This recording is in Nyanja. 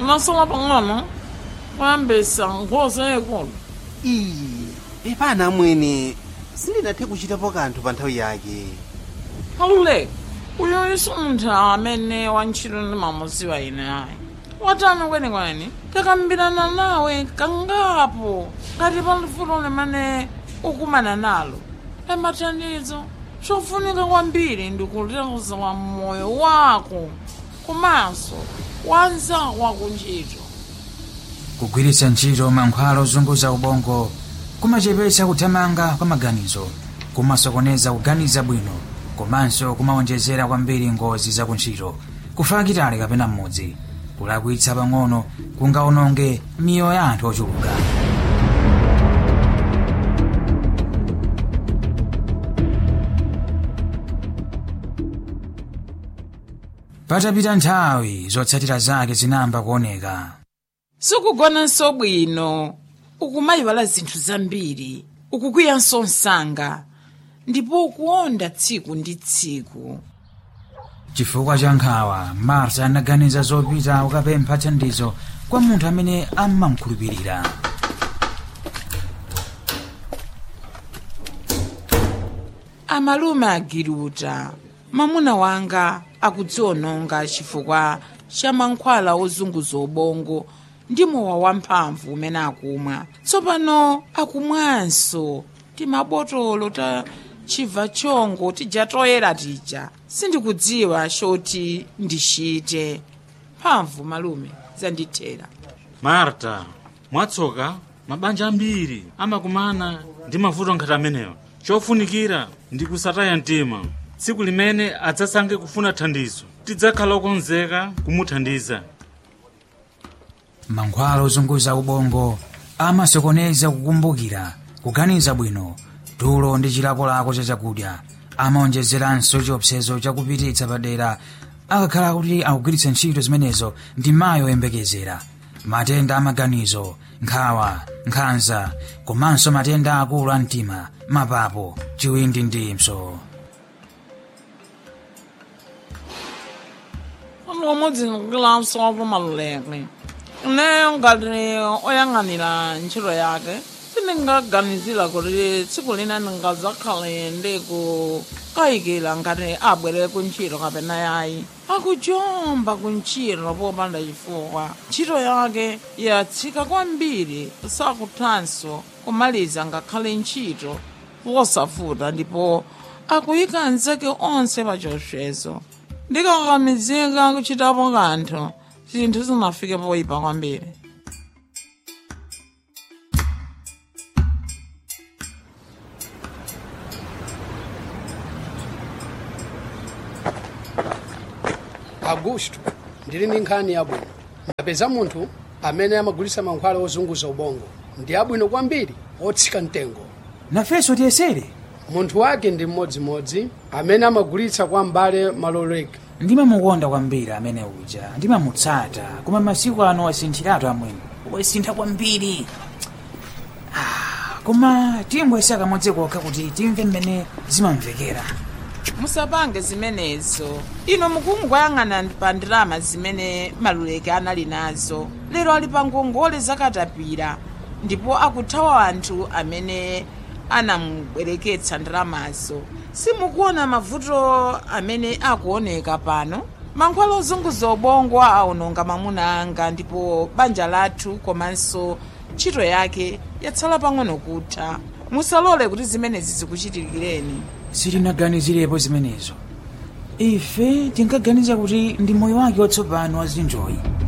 unasala pang'ono kuyambisa nkhosa yayikulu iyi epana amwene sindinathe kuchitapo kanthu pa nthawi yake aluleka uyo iso munthu amene wantchito ndimamuziwa ine ayi watani kwenikweni takambirana nawe kangapo ngati pa vuto limene ukumana nalo emathandizo chofunika kwambiri ndikutetezera moyo wako komanso wanzako wakuntchito kugwiritsa ntchito mankhwala ozunguza ubongo kumachepetsa kuthamanga kwa maganizo kumasokoneza kuganiza bwino komanso kumawonjezera kwambiri ngozi zakuntchito kufa kitali kapena mmodzi kulakwitsa pang'ono kungaononge miyoyo ya anthu ochuluka patapita nthawi zotsatira zake zinamba kuoneka sikugonanso bwino ukumayiwala zinthu zambiri ukukwiyanso msanga ndipo ukuonda tsiku ndi tsiku chifukwa cha nkhawa marta anaganiza zopita kukapempha thandizo kwa munthu amene amamkhulupirira amalume agiruta mamuna wanga akudziononga chifukwa cha mankhwala ozunguza ubongo ndi mowa wamphamvu umene akumwa tsopano akumwanso timabotolo ta chibva chongo tija toyera tija sindikudziwa choti ndichite mphamvu malume zandithera marta mwatsoka mabanja ambiri amakumana ndi mavuto ngati amenewa chofunikira ndi kusataya mtima tsiku limene adzasankhe kufuna thandizo tidzakhala okonzeka kumuthandiza mankhwala ozunguza ubongo amasokoneza kukumbukira kuganiza bwino tulo ndi chilakolako cha chakudya amaonjezeranso chiopsezo chakupititsa padera akakhala kuti akugwiritsa ntchito zimenezo ndi mayi oyembekezera matenda amaganizo nkhawa nkhanza komanso matenda akulu a mtima mapapo chiwindi ndi mpso pamodzi ndikukilanso apo maluleke ine ngati oyang'anira ntchito yake sindingaganizira kuti tsiku lina ndingadzakhale ndikukayikira ngati abwere kuntchito kapena yayi akujomba kuntchito popanda chifukwa ntchito yake yatsika kwambiri sakuthanso kumaliza ngakhale ntchito posavuta ndipo akuyika anzake onse pa chiopsezo ndikakamizika kuchitapo kanthu zinthu zinafike poyipa kwambiri augusto ndili ndi nkhani yabwino ndapeza munthu amene amagulitsa mankhwala ozunguza ubongo ndi abwino kwambiri otsika mtengo nafenso tiyesere munthu wake ndi mmodzimodzi amene amagulitsa kwa mbale maloleka ndimamukonda kwambiri amene uja ndimamutsata koma masiku ano wasinthiratu amwene wasintha kwambiri Ah, koma timbwesa kamodzi kokha kuti timve mmene zimamvekera musapange zimenezo ino mukungoyang'ana pa ndalama zimene maluleke anali nazo lero ali pa ngongole zakatapira ndipo akuthawa anthu amene anamubwereketsa ndalamazo simukuona mavuto amene akuoneka pano mankhwala ozunguza ubongo aononga mamuna anga ndipo banja lathu komanso ntchito yake yatsala pang'ono kutha musalole kuti zimenezi zikuchitikireni sitinaganizirepo zimenezo ife tinkaganiza kuti ndi moyo wake watsopano wazinjoyi